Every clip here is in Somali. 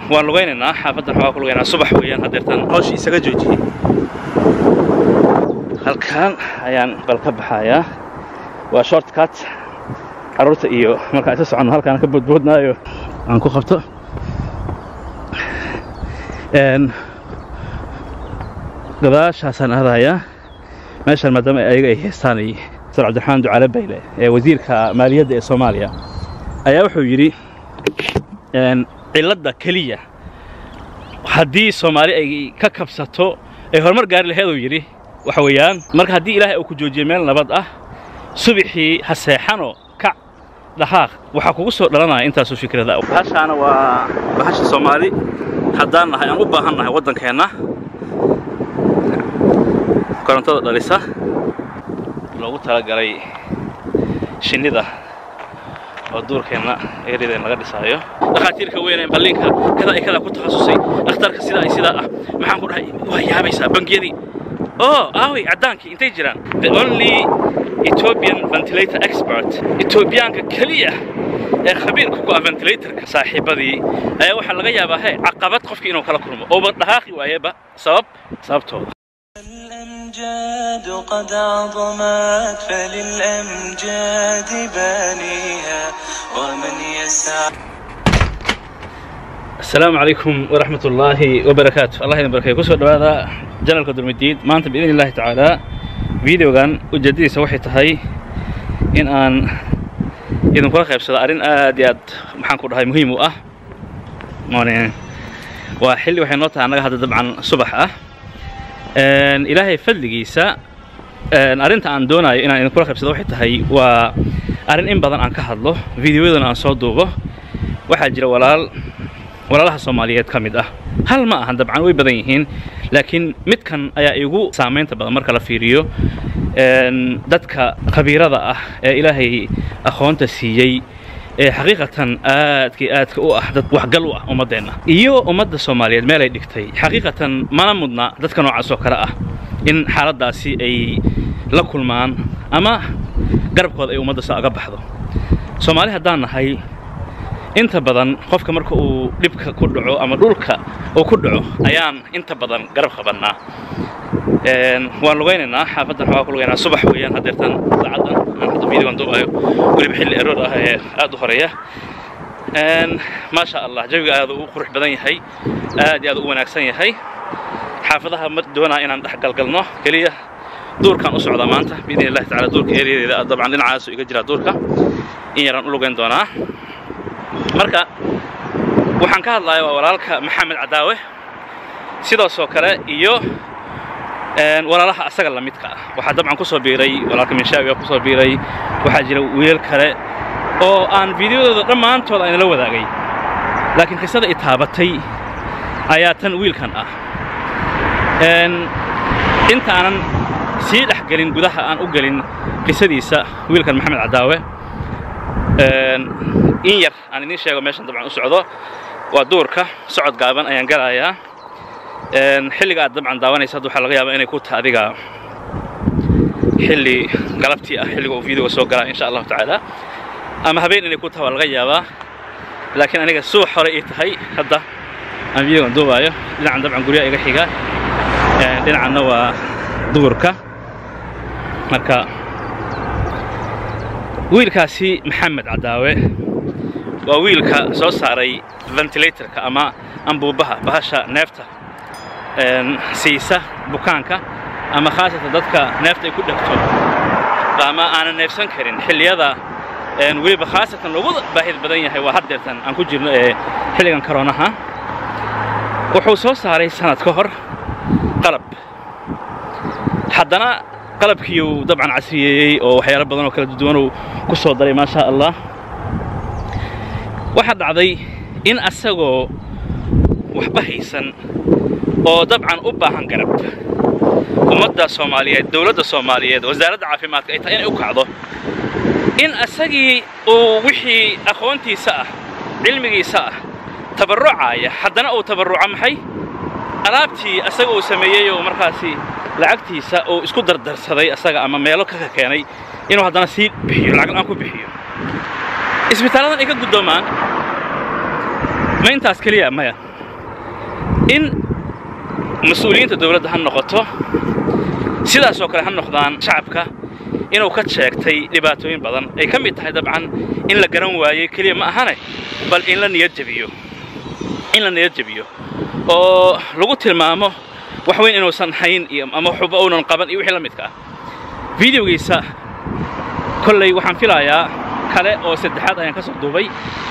waan lugaynaynaa xaafaddan waxaa ku lugaynaa subax weeyaan haddeertaan hawshii isaga joojiyey halkaan ayaan bal ka baxayaa waa short cut carruurta iyo markaan isa soconno halkaan ka boodboodnaayo aan ku qabto gadaashaasaan aadayaa meeshaan maadaama ayaga ay haystaan sar cabdiraxmaan ducaale bayle ee wasiirka maaliyadda ee soomaaliya ayaa wuxuu yidhi cilladda keliya haddii soomaali ay ka kabsato ay horumar gaari laheeduu yidhi waxa weeyaan marka haddii ilaahay uu ku joojiyo meel nabad ah subixii ha seexano kac dhaqaaq waxaa kugu soo dhalanaya intaasuu fikrada bahashaana waa bahasha soomaali haddaan nahay aan u baahan nahay waddankeenna korontada dhalisa loogu talagalay shinnida oo duurkeenna eryadeen laga dhisaayo dhakhaatiirka weyn ee balliinka kada ay kadaa ku takhasusay dhakhtarka sidaa ay sidaa ah maxaan ku dhahay waa yaabaysaa bangiyadii oh aaway caddaankii intay jiraan the only ethiopian ventilator expert etoobiyaanka keliya ee khabiirka ku ah ventilatorka saaxiibadii ayaa waxaa laga yaabaa he caqabad qofkii inuu kala kulmo ooba dhaqaaqi waayeba sabab sababtooda الأمجاد قد عظمت فللأمجاد بانيها ومن يسعى السلام عليكم ورحمة الله وبركاته الله يدين بركاته كسر هذا جنرال قدر مديد ما أنت بإذن الله تعالى فيديو كان وجديد سوحي تهي إن أن إذن كل خير سلا أرين آديات محن كل هاي مهم وأه ماني وحلي وحين نوتها أنا هذا طبعا صبح أه ilaahay fadligiisa arrinta aan doonayo inaan idinkula qaybsado waxay tahay waa arrin in badan aan ka hadlo videoyadana aan soo duubo waxaa jira walaal walaalaha soomaaliyeed ka mid ah hal ma ahan dabcan way badan yihiin laakiin midkan ayaa igu saamaynta badan marka la fiiriyo dadka khabiirada ah ee ilaahay aqoonta siiyey ee xaqiiqatan aadkii aadka u ah dad waxgal u ah ummaddeenna iyo ummadda soomaaliyeed meel ay dhigtay xaqiiqatan mana mudna dadka noocaas oo kale ah in xaaladdaasi ay la kulmaan ama garabkooda ay ummadda saa aga baxdo soomaali haddaan nahay inta badan qofka marka uu dhibka ku dhaco ama dhulka uu ku dhaco ayaan inta badan garab qabannaa waan lugaynaynaa xaafaddan waxaa ku lugaynaa subax weeyaan haddeertaan saacaddan aan hadda videogan duubayo weliba xilli eroor ah ee aad u horeeya maasha allah jawiga aad u qurux badan yahay aad iyo aad u wanaagsan yahay xaafadaha ma doonaa inaan dhex galgalno keliya duurkaan u socdaa maanta biidni illahi tacala duurka ereyadeeda dabcan dhinacaasu iga jiraa duurka in yaraan u lugayn doonaa marka waxaan ka hadlayaa waa walaalka maxamed cadaawe sidaasoo kale iyo walaalaha asaga la midka ah waxaa dabcan ku soo biiray walaalka minshaawi ku soo biiray waxaa jira wiil kale oo aan fideodooda dhammaantood aynala wadaagay laakiin qisada i taabatay ayaa tan wiilkan ah intaanan sii dhex gelin gudaha aan u gelin qisadiisa wiilkan maxamed cadaawe in yar aan idiin sheego meeshan dabcan u socdo waa duurka socod gaaban ayaan galayaa xilliga aad dabcan daawanaysa hadda waxaa laga yaabaa inay ku taha adiga xilli galabtii ah xilliga uu videoga soo galaa insha allahu tacaala ama habeen inay ku taha waa laga yaabaa laakiin aniga subax hore ii tahay hadda aan videogan duubaayo dhinacan dabcan guryaha iga xiga dhinacanna waa duurka marka wiilkaasi maxamed cadaawe waa wiilka soo saaray ventilatorka ama ambuubaha bahasha neefta siisa bukaanka ama khaasatan dadka neefta ay ku dhegto ama aanan neefsan karin xilliyada weliba khaasatan loogu baahid badan yahay waa haddeertan aan ku jirno ee xilligan karoonaha wuxuu soo saaray sanad ka hor qalab haddana qalabkiiuu dabcan casriyeeyey oo waxyaalo badan oo kala duwanuu ku soo daray maasha allah waxaa dhacday in asagoo waxba haysan oo dabcan u baahan garab ummadda soomaaliyeed dowladda soomaaliyeed wasaaradda caafimaadka ay tahay inay u kacdo in asagii uu wixii aqoontiisa ah cilmigiisa ah tabarrucaaya haddana uu tabarruco maxay alaabtii asaga uu sameeyey oo markaasi lacagtiisa uu isku dardarsaday asaga ama meelo ka keenay inuu haddana sii bixiyo lacag aan ku bixiyo isbitaalladan ay ka guddoomaan ma intaas keliya maya in mas-uuliyiinta dowladda ha noqoto sidaasoo kale ha noqdaan shacabka inuu ka sheegtay dhibaatooyin badan ay ka mid tahay dabcan in la garan waayey keliya ma ahane bal in la niyad jebiyo in la niyad jebiyo oo lagu tilmaamo wax weyn inuusan hayn iyo ama waxba uunan qaban iyo wixii la midka ah videogiisa kolley waxaan filayaa kale oo saddexaad ayaan ka soo duubay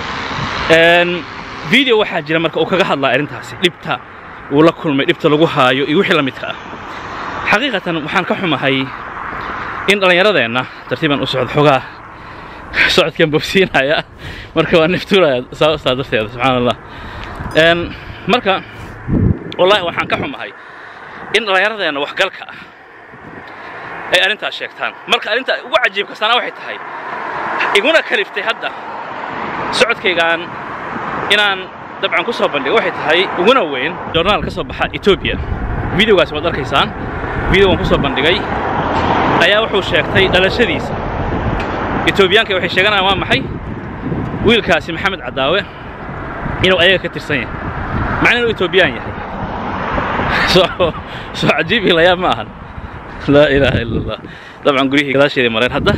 video waxaa jira marka uu kaga hadlaa arrintaasi dhibta uu la kulmay dhibta lagu haayo iyo wixii la midka ah xaqiiqatan waxaan ka xumahay in dhallinyaradeenna tartiiban u socdo xogaa socodkan bogsiinaya marka waa niftuuraya saa darteeda subxaan allah marka wallaahi waxaan ka xumahay in dhallinyaradeenna waxgalka ah ay arrintaas sheegtaan marka arrinta ugu cajiibkastaana waxay tahay iguna kaliftay hadda socodkaygaan inaan dabcan ku soo bandhigo waxay tahay uguna weyn joornaal ka soo baxa etoobiya videogaas waad arkaysaan videogan ku soo bandhigay ayaa wuxuu sheegtay dhalashadiisa etoobiyaanka waxay sheeganayaan waa maxay wiilkaasi maxamed cadaawe inuu ayaga ka tirsan yahay macna inuu etoobiyaan yahay soo soo cajiibii layaab ma ahan laa ilaaha ila allah dabcan guryihii gadaasheedii mareen hadda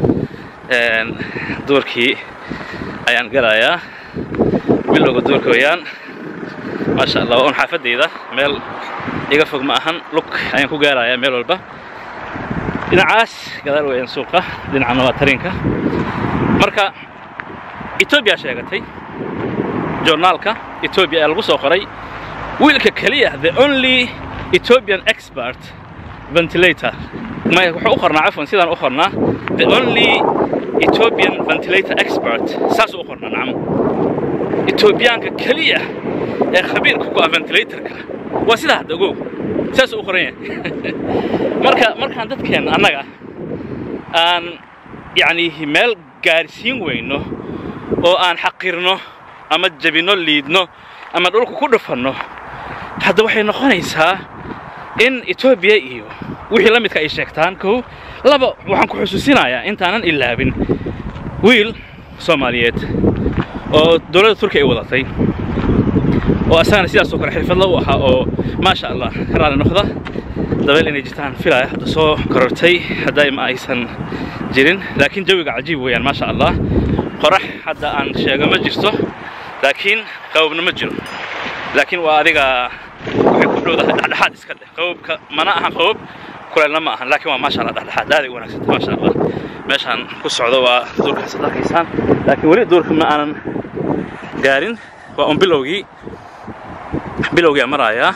duurkii ayaan galayaa bilowga duurka weeyaan maasha allah waa un xaafadayda meel iga fog ma ahan lug ayaan ku gaarayaa meel walba dhinacaas gadaal weeyaan suuqa dhinacana waa tariinka marka etoobiya sheegatay joornaalka etoobiya ayaa lagu soo qoray wiilka keliya the only ethiopian expert ventilator may wuxuu u qornaa cafwan sidaan u qornaa the only ethiopian ventilator expert saas u qornaa nacam etoobiyaanka keliya ee khabiirka ku ah ventilatorka waa sidaa hadda ogow saasuu u qoran yahay marka markaan dadkeenna annaga aan yacni meel gaarsiin weyno oo aan xaqirno ama jabinno liidno ama dhulka ku dhufanno hadda waxay noqonaysaa in etoobiya iyo wixii la midka ay sheegtaan kow laba waxaan ku xusuusinayaa intaanan ilaabin wiil soomaaliyeed oo dowladda turkiya ay wadatay oo asagana sidaasoo kale xirfadla u ahaa oo maasha allah ka raali noqda dabeel inay jirtaan filaya hadda soo korortay hadday ma aysan jirin laakiin jawiga cajiib weeyaan maasha allah qorax hadda aan sheego ma jirto laakiin qabobna ma jiro laakiin waa adiga waxay ku dhowdahay dhexdhexaad iska dheh qabobka mana ahan qabob kuleelna ma ahan laakiin waa maasha allah dhexdhexaad aaday u wanaagsanta maasha allah meeshaan ku socdo waa duurkaas ad arkaysaan laakiin weli duurka ma aanan gaarin waa un bilowgii bilowgia marayaa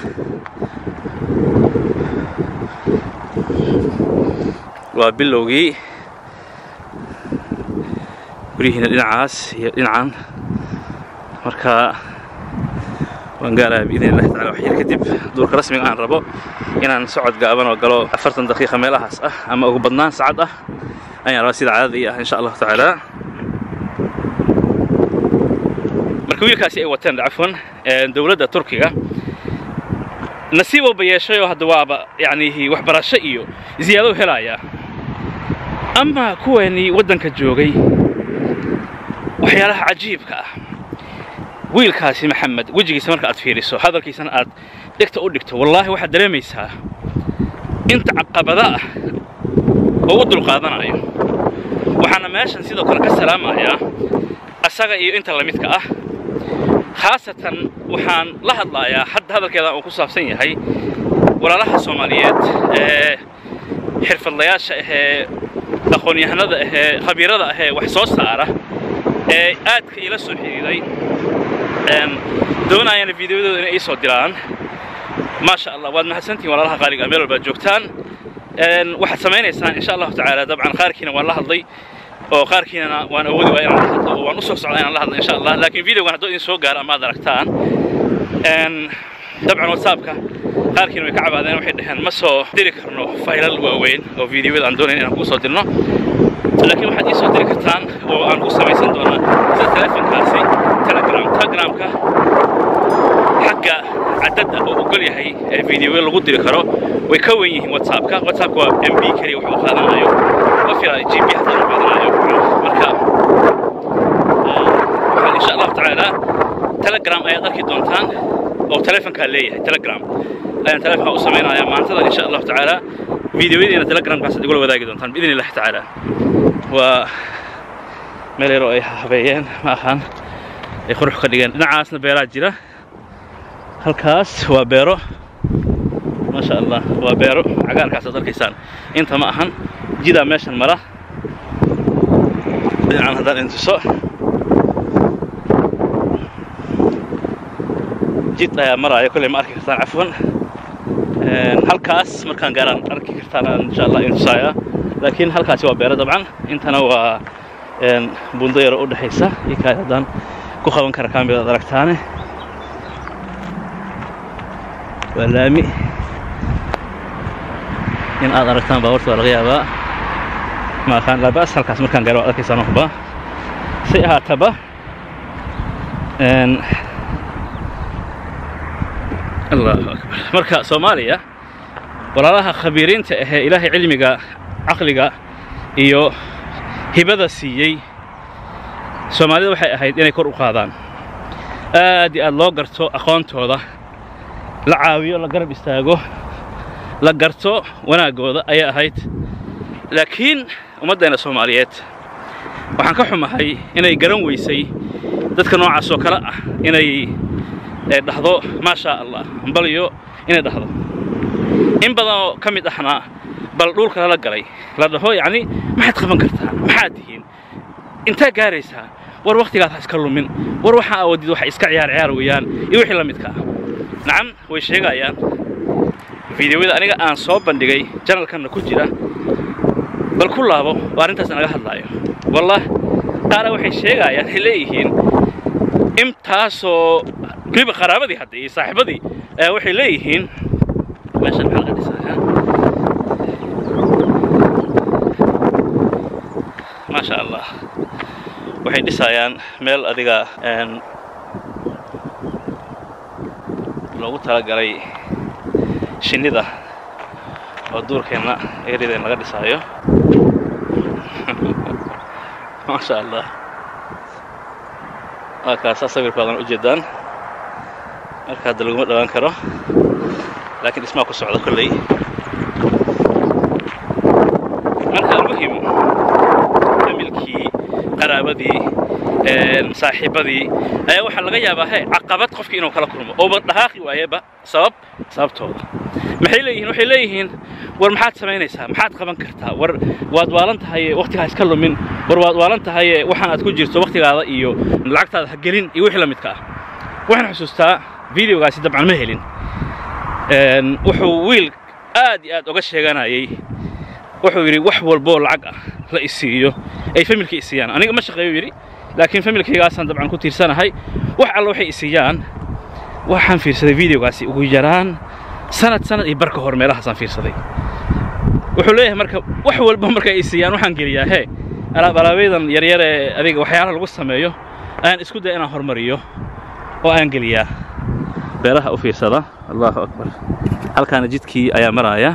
waa bilowgii guryihiina dhinacaas iyo dhinacan marka waan gaarayaa biidn illahi tacala wax yar kadib duurka rasmiga aan rabo inaan socod gaaban oo galo afartan daqiiqa meelahaas ah ama ugu badnaan sacad ah ayaan rabaa sida caadada ii ah insha allahu tacaala marka wiilkaasi ay wateen cafwan dowladda turkiga nasiib walba yeeshay oo hadda waaba yacni waxbarasho iyo ziyaado helaya ama kuweenii waddanka joogay waxyaalaha cajiibka ah wiilkaasi maxamed wejigiisa marka aad fiiriso hadalkiisana aad dhegta u dhigto wallaahi waxaad dareemaysaa inta caqabada ah oo u dulqaadanayo waxaana meeshan sidoo kale ka salaamayaa asaga iyo inta lamidka ah khaasatan waxaan la hadlayaa hadda hadalkeeda uu ku saabsan yahay walaalaha soomaaliyeed ee xirfadlayaasha ahee aqoon-yahanada ahee khabiirada ahee wax soo saara ee aadka iila soo xidhiiday doonayana fideoyadooda inay ii soo diraan maasha allah waad mahadsantihin walaalaha qaaliga meel walbaad joogtaan waxaad samaynaysaan insha allahu tacaala dabcan qaarkiina waan la hadlay oo qaarkiinana waan awoodi waaya inaan la hadlo oo waan u soo socdaa inaan la hadlo insha allah laakiin videogan hadduu idin soo gaaro ama aad aragtaan dabcan whatsappka qaarkiina way ka cabaadeen waxay dhaheen ma soo diri karno faylal waaweyn oo videoyada aan doonayn inaan kuu soo dirno laakiin waxaad ii soo diri kartaan oo aan ku samaysan doonaa sida telefonkaasi telegram telegramka xagga cadadda oo ogol yahay ee videoyo lagu diri karo way ka wen yihiin whatsappka whatsappka waa mb keliya wax u qaadanayo ma filaayo gb hataa u qaadanayo marka waxaan insha allahu tacaala telegram ayaad arki doontaan oo telefonkaa leeyahay telegram ayaan telefonka u samaynayaa maantada insha allahu tacaala fideoyadiina telegramkaasaad igula wadaagi doontaan biidn illahi tacaala waa meel yaroo ay habeeyeen ma ahaan ay qurux ka dhigeen dhinacaasna beeraa jira halkaas waa beero ما شاء الله وبيرو عقال كاس أركيسان أنت ما أهن جدا ماشي المرة عن هذا الانتصار جيت يا مرة يا كل ما أركي كرتان عفوا هالكاس مركان قارن أركي كرتان إن شاء الله انتصايا لكن هالكاس هو بيرو طبعا أنت نوع بندير أود حيسة يكاد دان كوخون كركان بيدركتانه واللامي in aad aragtaan baabuurta waa laga yaabaa ma aqaan labaas halkaas markaan gaaro waad arkaysaan waxba si ahaataba allahu akbar marka soomaaliya walaalaha khabiiriinta ahee ilaahay cilmiga caqliga iyo hibada siiyey soomaalida waxay ahayd inay kor u qaadaan aad iyo aad loo garto aqoontooda la caawiyo la garab istaago la garto wanaaggooda ayay ahayd laakiin ummaddeena soomaaliyeed waxaan ka xumahay inay garan weysay dadka noocaas oo kale ah inay dhahdo maa shaa allah balyo inay dhahdo in badanoo ka mid ahna bal dhulka lala galay la dhaho yacni maxaad qaban kartaa maxaad tihiin intaa gaaraysaa war wakhtigaad ha iska lumin war waxaa awoodid waxa iska ciyaar ciyaar weeyaan iyo wixii la midka ah nacam way sheegayaan fideoyada aniga aan soo bandhigay janalkanna ku jira bal ku laabo oo arrintaas naga hadlaayo wallah qaara waxay sheegayaan waxay leeyihiin intaasoo weliba qaraabadii hadda iyo saaxiibadii ayaa waxay leeyihiin meeshan maxaa laga dhisayaa maasha allah waxay dhisayaan meel adiga loogu talagalay shinnida oo duurkeenna eryadeen laga dhisaayo maasha allah waa kaasaa sawirkoodan u jeedaan marka hadda laguma dhawaan karo laakiin dhismaa ku socda kolley marka almuhim familkii qaraabadii saaxiibadii ayaa waxaa laga yaabaa he caqabad qofkii inuu kala kulmo ooba dhaqaaqi waayeba sabab sababtooda maxay leeyihiin waxay leeyihiin war maxaad samaynaysaa maxaad qaban kartaa war waad waalan tahaye wakhtigaa iska lumin war waad waalan tahaye waxaan aad ku jirto wakhtigaada iyo lacagtaada ha gelin iyo wixii la midka ah waxaan xusuustaa videogaasi dabcan ma helin wuxuu wiil aad iyo aad oga sheeganayay wuxuu yidhi wax walboo lacag ah la isiiyo ay familkii isiiyaan aniga ma shaqeeyo yidhi laakiin familkaygaasaan dabcan ku tiirsanahay wax alla waxay isiiyaan waxaan fiirsaday videogaasi ugu yaraan sanad sanad iyo barka hor meelahaasaan fiirsaday wuxuu leeyahay marka wax walba marka ay siiyaan waxaan geliyaa hee alaab alaabaydan yaryar ee adiga waxyaalaha lagu sameeyo ayaan isku daya inaan hormariyo oo aan geliyaa beeraha u fiirsada allahu akbar halkaana jidkii ayaa maraaya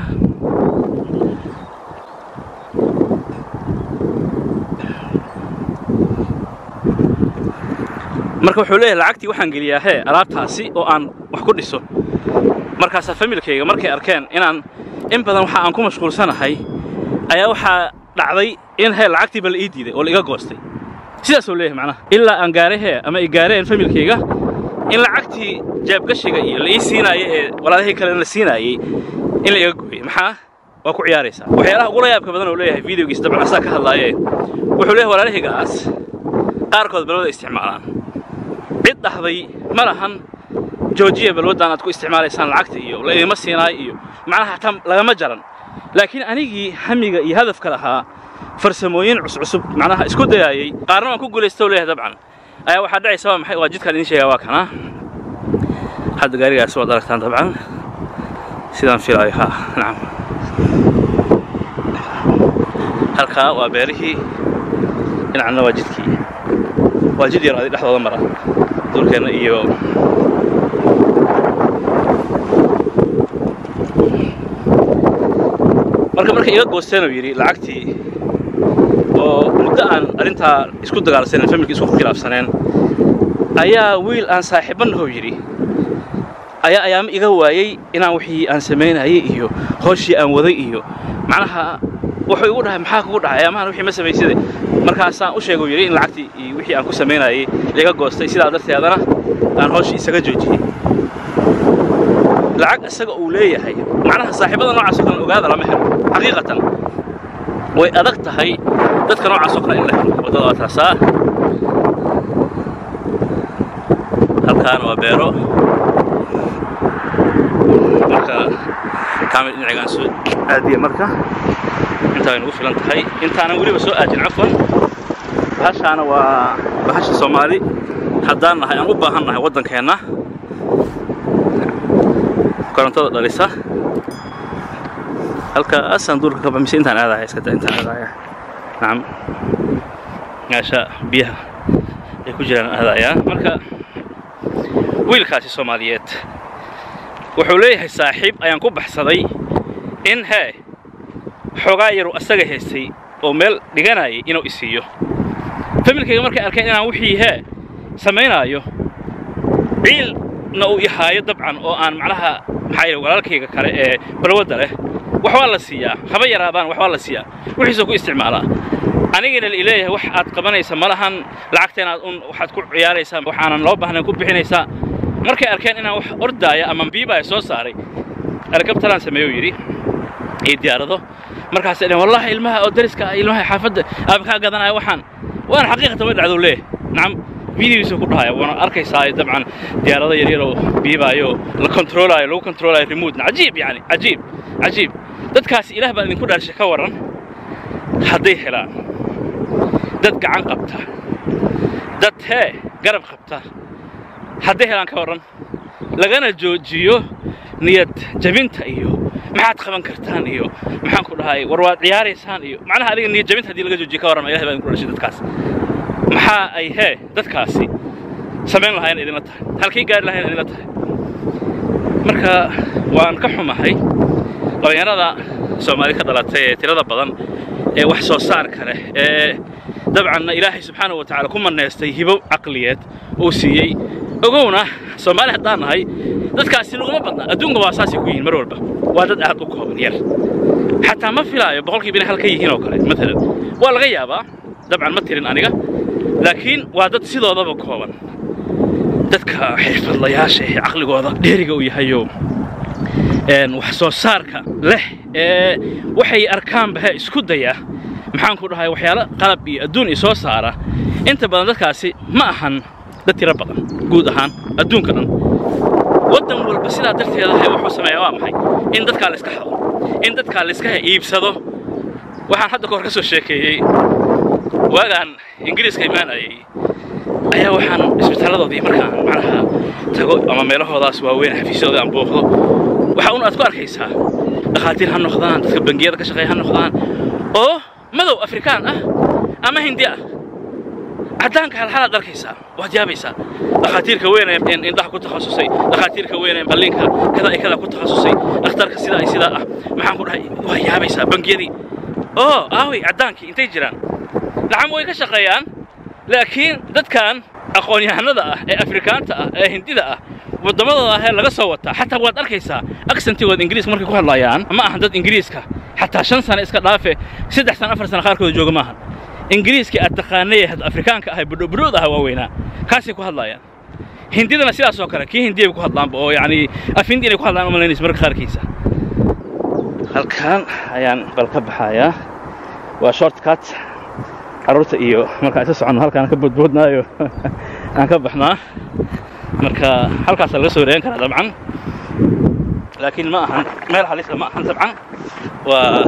marka wuxuu leeyahay lacagtii waxaan geliyaa hee alaabtaasi oo aan wax ku dhiso markaasaa familkayga markay arkeen inaan in badan waxa aan ku mashquulsanahay ayaa waxaa dhacday in hee lacagtii ba la ii diiday oo la iga goostay sidaasuu leeyahay macnaha ilaa aan gaaray hee ama ay gaareen familkayga in lacagtii jaabgashiga iyo la ii siinaayey ee walaalahii kalena la siinaayey in la iga gooyey maxaa waa ku ciyaaraysaa waxyaalaha ugula yaabka badan oo leeyahay videogiis dabcan asaa ka hadlaaye wuxuu leeyahay walaalahaygaas qaarkood balwada isticmaalaan cid dhahday ma lahan joojiya balwaddan aad ku isticmaalaysaan lacagta iyo la idima siinaayo iyo macnaha hataa lagama jaran laakiin anigii hamiga iyo hadafka lahaa farsamooyin cuscusub macnaha isku dayaayey qaarna waan ku guulaysta leeyahay dabcan ayaa waxaa dhacaysa waa maxay waa jidkaan idiin sheegaa waa kana hadda gaarigaas waad aragtaan dabcan sidaan filaayo ha nacam halkaa waa beerihii dhinacna waa jidkii waa jid yar adi dhexdooda mara duurkeenna iyo marka marka iga goosteen uu yidhi lacagtii oo muddo aan arrintaa isku dagaalsaneen familkii isku khilaafsaneen ayaa wiil aan saaxiibanahoo yidhi ayaa ayaama iga waayey inaan wixii aan samaynayay iyo hooshii aan waday iyo macnaha wuxuu igu dhahay maxaa kugu dhahay ayaamahan wixii ma samayside markaasaan u sheeguu yidhi in lacagtii iyo wixii aan ku samaynayay laga goostay sidaa darteedana aan hooshii isaga joojiyey lacag isaga uu leeyahay macnaha saaxiibada noocaas oo kale ogaada lama helo xaqiiqatan way adag tahay dadka noocaas oo kale in la helo waddada waa taasaa halkaan waa beero marka kaamil dhinacigaan soo aadiya marka intaa way nagu filan tahay intaanan weliba soo aadin cafwan bahashaana waa bahasha soomaali haddaan nahay aan u baahan nahay waddankeenna korontada dhalisa halkaasaan duurka ka baxmise intaan aadaya iska da intaan aadaya nacam meesha biyaha ay ku jiraan aadayaa marka wiilkaasi soomaaliyeed wuxuu leeyahay saaxiib ayaan ku baxsaday in hee xoogaa yaru asaga haystay oo meel dhiganayay inuu isiiyo familkayga markay arkeen inaan wixii hee samaynaayo ciilna uu ihaayo dabcan oo aan macnaha maxaa yidhi walaalkayga kale ee balwadda leh wax waa la siiyaa haba yaraadaan wax waa la siiyaa wixiisoo ku isticmaalaa anigana la ileeyahay wax aad qabanaysa ma lahan lacagteenaad un waxaad ku ciyaaraysaa waxaanan loo baahnayn ku bixinaysaa markay arkeen inaan wax ordaaya ama biibaaya soo saaray helikabtaraan sameeyo yidhi iyo diyaarado markaasay dhaheen wallahi ilmaha oo dariska ah ilmaha xaafadda aaba kaa gadanaya waxaan waana xaqiiqatan way dhacdou leeh nacam fideogiisa ku dhahaya waana arkaysaa dabcan diyaarado yaryar oo biibaayo la kontroolaayo lagu kontroolaayo remootna cajiib yani cajiib cajiib dadkaasi ilaah baan idinku dhaarshay ka warran hadday helaan dad gacan qabta dad hee garab qabta hadday helaan ka warran lagana joojiyo niyad jabinta iyo maxaad qaban kartaan iyo maxaan ku dhahay war waad ciyaaraysaan iyo macnaha adiga niyad jabinta haddii laga joojiyo ka warran ilahay baa idinku dhashay dadkaas maxaa ay hee dadkaasi samayn lahayn idinla tahay halkay gaari lahayn idinla tahay marka waan ka xumahay dhallinyarada soomaali ka dhalatay ee tirada badan ee wax soo saarka leh ee dabcanna ilaahay subxaanahu wa tacaala ku mannaystay hibo caqliyeed uu siiyey ogowna soomaali haddaan nahay dadkaasi laguma badna adduunka waa saasay ku yihiin mar walba waa dad aad u kooban yar xataa ma filaayo boqolkiiba inay halka yihiin oo kale maalan waa laga yaabaa dabcan ma tirin aniga laakiin waa dad sidoodaba kooban dadka xirfadlayaasha ee caqligooda dheeriga uu yahayo wax soo saarka leh ee waxay arkaanba he isku daya maxaan ku dhahay waxyaalo qalab iyo adduun i soo saara inta badan dadkaasi ma ahan dad tiro badan guud ahaan adduunka dhan waddan walba sidaa darteeda he wuxuu sameeyaa waa maxay in dadkaa layska hado in dadkaa layska iibsado waxaan hadda ka hor ka soo sheekeeyey waagaan ingiriiska imaanayay ayaa waxaan isbitaalladoodii markaan macnaha tago ama meelahoodaas waaweyn xafiisyadooda aan booqdo waxaa un aad ku arkaysaa dhakhaatiir ha noqdaan dadka bangiyada ka shaqeeya ha noqdaan oo madow afrikaan ah ama hindi ah caddaanka halxalaad arkaysaa waad yaabaysaa dhakhaatiirka weyn ee indhaha ku takhasusay dhakhaatiirka weyn ee qalliinka kada ay kada ku takhasusay dhakhtarka sidaa ay sidaa ah maxaan ku dhahay waa yaabaysaa bangiyadii oo aaway caddaankii intay jiraan nacam way ka shaqeeyaan laakiin dadkan aqoon-yahanada ah ee afrikaanta ah ee hindida ah waddamadooda ahee laga soo wataa xataa waad arkaysaa aksentigooda ingiriiska markay ku hadlayaan ma ahan dad ingiriiska xataa shan sano iska dhaafe saddex sano afar sano qaarkooda jooga maahan ingiriiskii aad taqaanay afrikaanka ahay budhobudhood aha waaweynaa kaasay ku hadlayaan hindidana sidaas oo kale kii hindiyay ku hadlaanba oo yacni af hindi inay ku hadlaan umalaynaysa marka qaarkiisa halkaan ayaan bal ka baxayaa waa short cut carruurta iyo markaan isa soconno halkaan ka boodboodnaayo aan ka baxnaa marka halkaasaa laga soo wareegan karaa dabcan laakiin ma ahan meel halisa ma ahan dabcan waa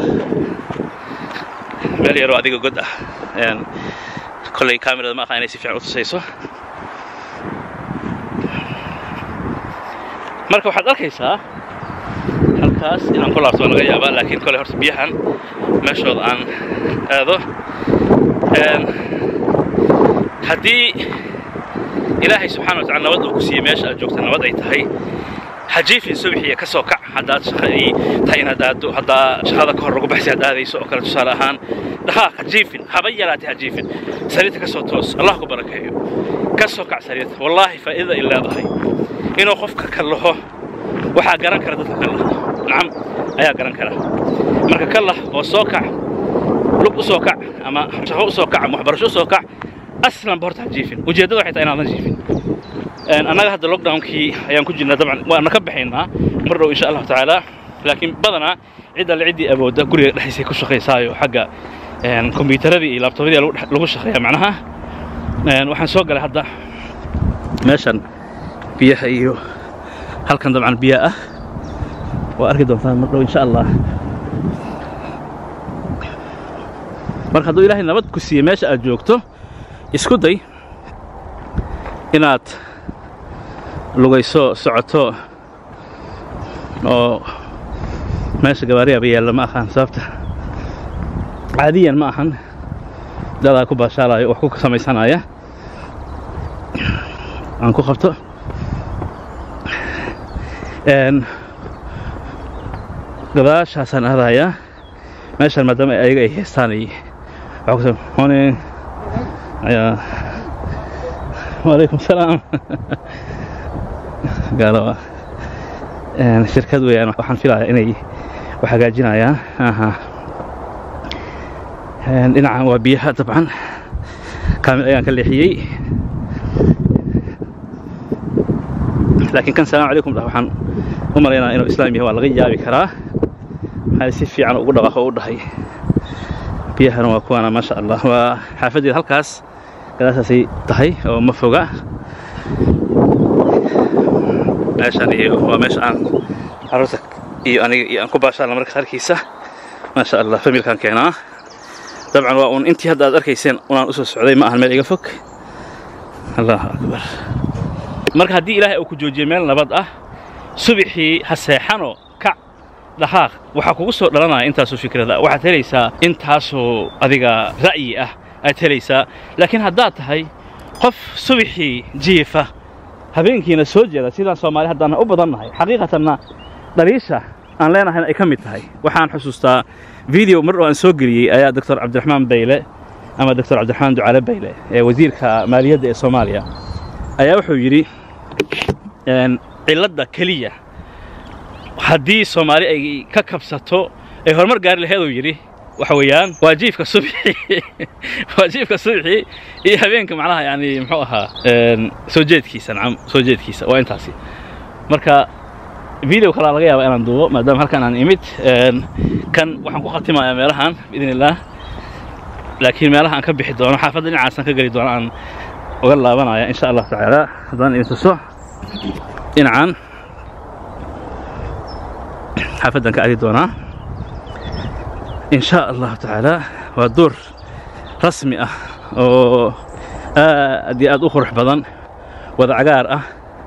meel yaroo adiga god ah kolley kaamirada ma aha inay si fiican u tusayso marka waxaad arkaysaa halkaas inaan ku laabto waa laga yaabaa laakiin kolley horta biyahan meeshooda aan aado haddii ilaahay subxana wa tacala nabad uu ku siiyey meesha aad joogta nabad ay tahay hajiifin subxiya ka soo kac haddaad shaqadii tahay inaad aaddo haddaa shaqada ka hor lagu baxsi aad aadayso oo kale tusaale ahaan dhaqaaq hajiifin haba yaraatay hajiifin sariirta ka soo toos allah ku barakeeyo ka soo kac sariirta wallaahi faa'iidada ay leedahay inuu qofka kallaho waxaa garan kara dadka kallaha nacam ayaa garan kara marka kallah oo soo kac lug u soo kac ama shaqo u soo kac ama waxbarasho u soo kac aslanba horta hajiifin ujeeddada waxay tahay inaadan jiifin annaga hadda lockdownkii ayaan ku jirnaa dabcan waana ka baxaynaa mar dhow insha allahu tacaala laakiin badanaa cid alle ciddii awoodda guriga dhexdiisay ku shaqaysaayo xagga kombiyuutaradii iyo laabtoobyadii lagu shaqeeya macnaha waxaan soo galay hadda meeshan biyaha iyo halkan dabcan biya ah waa arki doontaan mar dhow insha allah marka hadduu ilaahay nabad ku siiye meesha aad joogto isku day inaad lugayso socoto oo meesha gabaariyaaba yaalla ma ahaan sababta caadiyan ma ahan dadaa ku baashaalayo wax ku samaysanaya aan ku qabto gadaashaasaan aadayaa meeshaan maadaama ayaga ay heestaan ay waxaa ku morning ayaa وعليكم السلام قالوا shirkad weeyaan waxaan filayaa inay wax hagaajinayaan aha dhinacan waa biyaha dabcan kaamil ayaan ka leexiyey laakiin kan salaam calaykum dhah waxaan u malaynaya inuu islaam yahay waa laga yaabi karaa maxaa si fiican ugu dhaqaaqo u dhahay biyahana waa kuwaana maasha allah waa xaafaddeeda halkaas gadaashaasay tahay oo ma foga meeshaan iyo waa meesha aan carruurta iyo aniga iyo aan ku baashaalna marka qaarkiisa maasha allah familkaan keenaa dabcan waa uun intii hadda aad arkayseen unaan u soo socday ma ahan meel iga fog allahu akbar marka haddii ilaahay uu ku joojiyey meel nabad ah subixii ha seexano kac dhaqaaq waxaa kugu soo dhalanaya intaasoo fikrada waxaad helaysaa intaasoo adiga ra'yi ah aad helaysaa laakiin haddaad tahay qof subixii jiifa habeenkiina soo jeeda sidaan soomaali haddaan u badan nahay xaqiiqatanna dhaliisha aan leenahayna ay ka mid tahay waxaan xusuustaa video mar oo aan soo geliyey ayaa doctor cabdiraxmaan bayle ama doctor cabdiraxmaan ducaale bayle ee wasiirka maaliyadda ee soomaaliya ayaa wuxuu yidhi cilladda keliya haddii soomaali ay ka kabsato ay horumar gaari laheeduu yidhi waxa weeyaan waa jiifka subxi waa jiifka subxi iyo habeenka macnaha yani muxuu ahaa soo jeedkiisa nacam soo jeedkiisa waa intaasi marka video kalaa laga yaaba inaan duubo maadaama halkan aan imid kan waxaan ku khatimayaa meelahan biidn illaah laakiin meelaha aan ka bixi doono xaafadda dhinacaasaan ka geli doono aan uga laabanaya insha allah tacaala haddaan idin tuso dhinacan xaafaddan ka adi doonaa in sha allahu tacaala waa duur rasmi ah oo aad iyo aad u qurux badan wada cagaar ah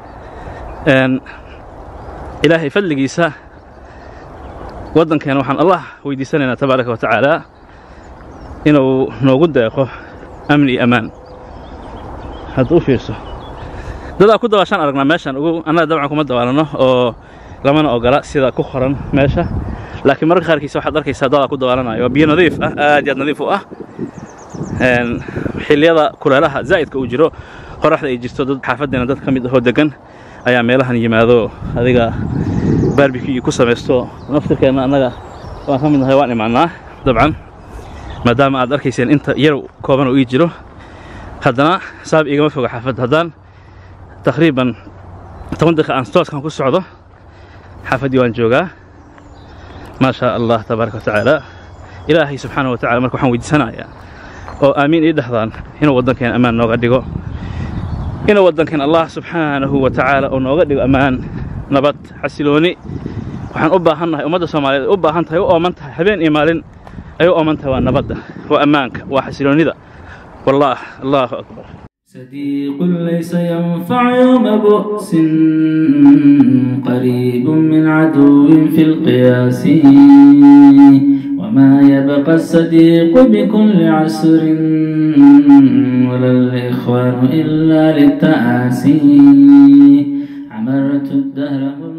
ilaahay fadligiisa waddankeena waxaan allah weydiisanaynaa tabaaraka wa tacaala inuu noogu deeqo amni iyo ammaan hadda u fiirso dadaa ku dabaashaan aragnaa meeshan ugu annaga dabcan kuma dabaalano oo lamana ogola sida ku qoran meesha laakiin mararka qaarkiisa waxaad arkaysaa dadaa ku dabaalanayo waa biyo nadiif ah aad iyo aad nadiif u ah xilliyada kuleelaha zaa'idka uu jiro qoraxda ay jirto dad xaafaddeena dad ka mid ahoo degan ayaa meelahan yimaado adiga barbecue ku samaysto naftirkeenna annaga waan ka mid nahay waan imaannaa dabcan maadaama aad arkayseen inta yar kooban oo ii jiro haddana saab igama foga xaafadda haddaan taqriiban toban daqiiqa aan stooskan ku socdo xaafaddii waan joogaa maa shaa allah tabaaraka wa tacaala ilaahay subxaana wa tacala marka waxaan weydiisanayaa oo aamiin ii dhahdaan inuu waddankeena ammaan nooga dhigo inuu waddankeen allah subxaanahu wa tacaala uu nooga dhigo ammaan nabad xasilooni waxaan u baahannahay ummadda soomaaliyeed u baahan tahay u ooman tahay habeen iyo maalin ay u ooman tahay waa nabadda waa ammaanka waa xasiloonnida wallaah allahu akbar صديق ليس ينفع يوم بؤس قريب من عدو في القياس وما يبقى الصديق بكل عسر ولا الإخوان إلا للتآسي عمرت الدهر